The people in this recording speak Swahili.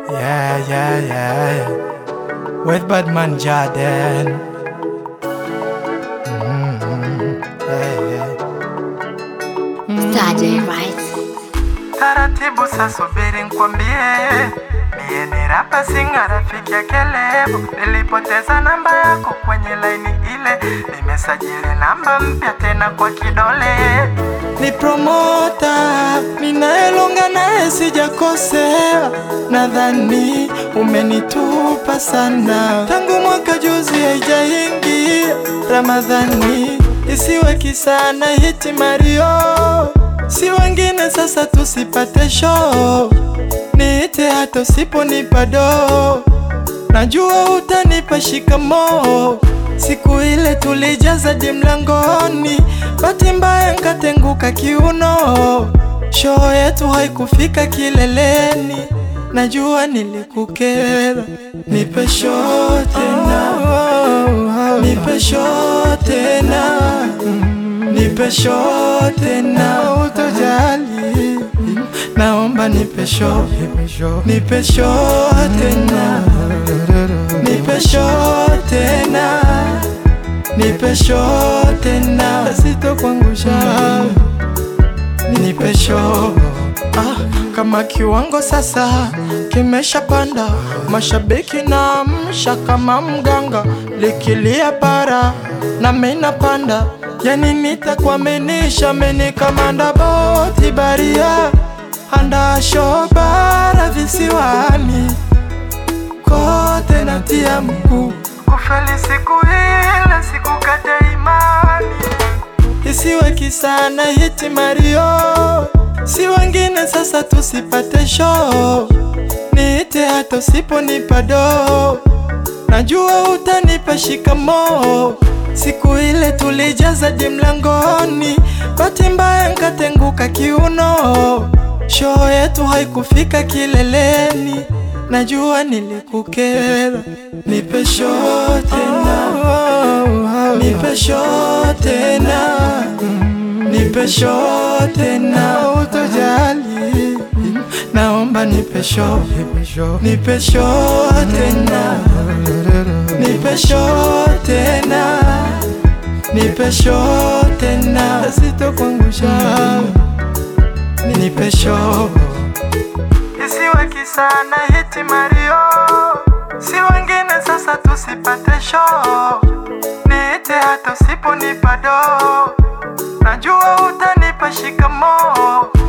Yeah, yeah, yeah, yeah. With Badman Jaden. Mm, yeah, yeah. Saturday, right? Taratibu sasa, subiri nkwambie, mie ni rapa singa, rafiki ya Kelebu. Nilipoteza namba yako kwenye laini ile, nimesajili namba mpya tena kwa kidole. Ni promota ninaelonga naye, sijakosea. Nadhani umenitupa sana tangu mwaka juzi, haijaingia Ramadhani, isiwe kisana hiti Mario si wengine sasa, tusipate show, niite hata usiponipa do, najua utanipa shikamo. Siku ile tulijaza di mlangoni, bahati mbaya nkatenguka kiuno, show yetu haikufika kileleni, najua nilikukera. Nipe show tena, nipe show tena nipe show tena, utojali, naomba nipe show, nipe show tena, nipe show tena, nipe show tena, sitokuangusha, nipe show ah, kama kiwango sasa kimeshapanda, mashabiki na msha kama mganga, likilia para na mina panda, yani nitakuaminisha meni kamanda boti baria anda shobara visiwani kote natia mkuu kufeli siku ile sikukata imani isiwe kisana hiti Mario, si wengine sasa, tusipate show, niite hata usiponipa do, najua utanipa shikamo. Siku ile tulijaza di mlangoni, bahati mbaya nkatenguka kiuno, show yetu haikufika kileleni, najua nilikukera. Nipe show tena, nipe show tena, nipe show tena, utojali, naomba nipe show, nipe show tena, nipe show tena, nipe show tena, sitokuangusha, nipe show isiwe kisana hiti Mario, si wengine sasa, tusipate show, niite hata usiponipa do, najua utanipa shikamo.